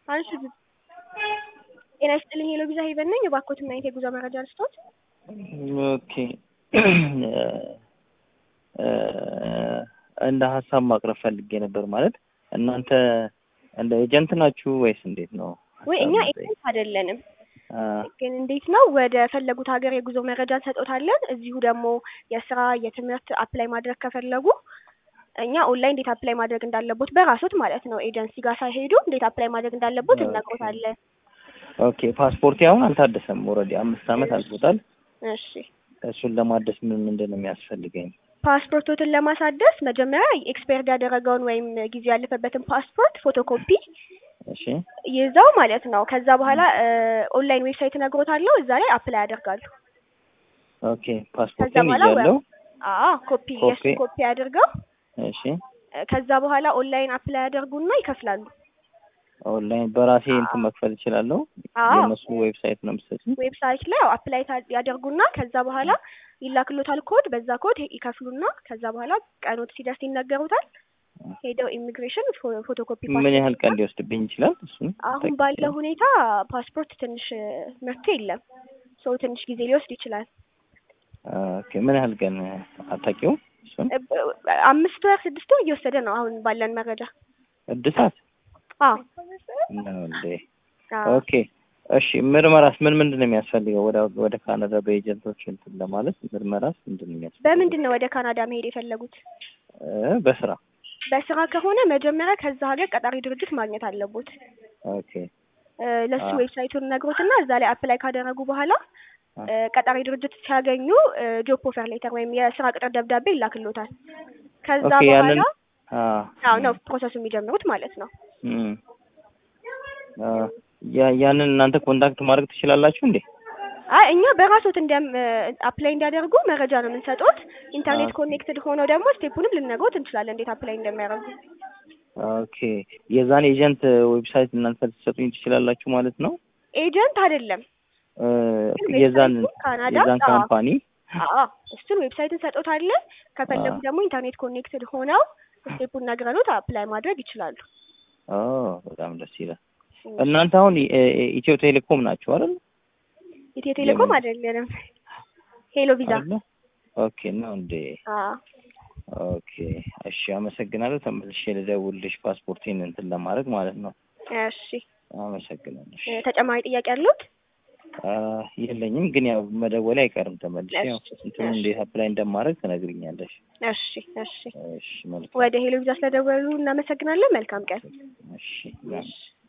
አንሺ ጤና ይስጥልኝ ሄሎ ቪዛ ሄቨን ነኝ። የባኮትና የት የጉዞ መረጃ ልስጦት? ኦኬ እንደ ሀሳብ ማቅረብ ፈልጌ ነበር። ማለት እናንተ እንደ ኤጀንት ናችሁ ወይስ እንዴት ነው? ወይ እኛ ሀሳብ ኤጀንት አይደለንም፣ አ፣ ግን እንዴት ነው ወደ ፈለጉት ሀገር የጉዞ መረጃ እንሰጦታለን። እዚሁ ደግሞ የስራ የትምህርት አፕላይ ማድረግ ከፈለጉ እኛ ኦንላይን እንዴት አፕላይ ማድረግ እንዳለቦት በራሶት ማለት ነው ኤጀንሲ ጋር ሳይሄዱ እንዴት አፕላይ ማድረግ እንዳለቦት ኦኬ። እነግሮታለን። ኦኬ ፓስፖርቴ አሁን አልታደሰም። ኦልሬዲ አምስት ዓመት አልፎታል። እሺ እሱን ለማደስ ምን ምንድን ነው የሚያስፈልገኝ? ፓስፖርቶትን ለማሳደስ መጀመሪያ ኤክስፓየርድ ያደረገውን ወይም ጊዜ ያለፈበትን ፓስፖርት ፎቶኮፒ እሺ ይዘው ማለት ነው። ከዛ በኋላ ኦንላይን ዌብሳይት እነግሮታለሁ። እዛ ላይ አፕላይ ያደርጋሉ። ኦኬ ከዛ ፓስፖርቴን በኋላ ይዣለሁ። አዎ ኮፒ ኮፒ። የእሱን ኮፒ አድርገው እሺ ከዛ በኋላ ኦንላይን አፕላይ ያደርጉና ይከፍላሉ። ኦንላይን በራሴ እንትን መክፈል እችላለሁ። አዎ የእነሱ ዌብሳይት ነው የምትሰጪኝ? ዌብሳይት ላይ ያው አፕላይ ታ- ያደርጉና ከዛ በኋላ ይላክሎታል ኮድ። በዛ ኮድ ይከፍሉና ከዛ በኋላ ቀኖት ሲደርስ ይነገሩታል። ሄደው ኢሚግሬሽን ፎ- ፎቶኮፒ ምን ፓስፖርት ያህል ቀን ሊወስድብኝ ይችላል? እሱን አሁን ጠይቄ። ባለው ሁኔታ ፓስፖርት ትንሽ መፍትሄ የለም። ሰው ትንሽ ጊዜ ሊወስድ ይችላል። ኦኬ ምን ያህል ቀን አታውቂውም? እሱን እ- ብ- አምስት ወር ስድስት ወር እየወሰደ ነው አሁን ባለን መረጃ። እድሳት አዎ ነው እንዴ? አዎ። ኦኬ እሺ። ምርመራስ ምን ምንድን ነው የሚያስፈልገው? ወደ ወደ ካናዳ በኤጀንቶች እንትን ለማለት ምርመራስ ምንድን ነው የሚያስፈልገው? በምንድን ነው ወደ ካናዳ መሄድ የፈለጉት? እ በስራ በስራ ከሆነ መጀመሪያ ከዛ ሀገር ቀጣሪ ድርጅት ማግኘት አለቦት። ኦኬ እ፣ ለሱ አ- ዌብሳይቱን ነግሮትና እዛ ላይ አፕላይ ካደረጉ በኋላ አ- እ፣ ቀጣሪ ድርጅት ሲያገኙ ጆብ ኦፈር ሌተር ወይም የስራ ቅጥር ደብዳቤ ይላክሎታል። ከዛ ኦኬ ያንን በኋላ አ አዎ ነው ፕሮሰሱ የሚጀምሩት ማለት ነው። እም አ ያ ያንን እናንተ ኮንታክት ማድረግ ትችላላችሁ እንዴ? አይ እኛ በራሶት እንደ አፕላይ እንዲያደርጉ መረጃ ነው የምንሰጡት። ኢንተርኔት ኦኬ። ኮኔክትድ ሆነው ደግሞ ስቴፑንም ልንነግሮት እንችላለን እንዴት አፕላይ እንደሚያደርጉ። ኦኬ የዛን ኤጀንት ዌብሳይት እናንተ ልትሰጡኝ ትችላላችሁ ማለት ነው? ኤጀንት አይደለም እ ግን የዛን ዌብሳይቱ ካናዳ የዛን አዎ ካምፓኒ አዎ እሱን ዌብሳይት እንሰጦታለን። ከፈለጉ አዎ። ደግሞ ኢንተርኔት ኮኔክትድ ሆነው ስቴፑን ነግረኑት አፕላይ ማድረግ ይችላሉ። ኦ በጣም ደስ ይላል። እናንተ አሁን እ- እ- ኢትዮ ቴሌኮም ናችሁ አይደል? ኢትዮ ቴሌኮም የምን- አይደለንም፣ ሄሎ ቪዛ። አይደለ? ኦኬ ነው እንዴ? አዎ ኦኬ እሺ፣ አመሰግናለሁ። ተመልሼ ልደውልልሽ ፓስፖርቴን እንትን ለማድረግ ማለት ነው። እሺ። አመሰግናለሁ። እ፣ ተጨማሪ ጥያቄ ያሉት? አ የለኝም፣ ግን ያው መደወሌ አይቀርም ተመልሼ ያው እሺ፣ እንትኑ እሺ። እንዴት አፕላይ እንደማድረግ ትነግሪኛለሽ። እሺ እሺ። እሺ መልካም። ወደ ሄሎ ቪዛ ስለደወሉ እናመሰግናለን። መልካም ቀን። እሺ እሺ።